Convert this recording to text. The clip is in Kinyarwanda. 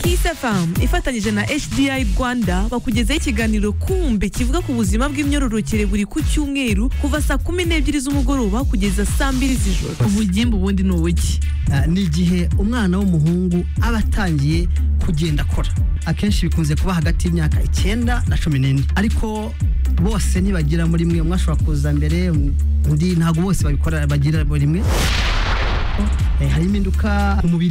isafam ifatanyije na hdi rwanda bakugezaho ikiganiro kumbe kivuga ku buzima bw'imyororokere buri ku cyumweru kuva saa kumi n'ebyiri z'umugoroba kugeza saa mbiri z'ijoro ubugimbi ubundi ni ubuki Ah, ni igihe umwana w'umuhungu aba atangiye kugenda akora akenshi bikunze kuba hagati y'imyaka icyenda na cumi n'ine ariko bose ntibagira muri mwe umwe ashobora kuza mbere undi ntabwo bose babikora bagira muri mwe Eh, harimo impinduka mu mubiri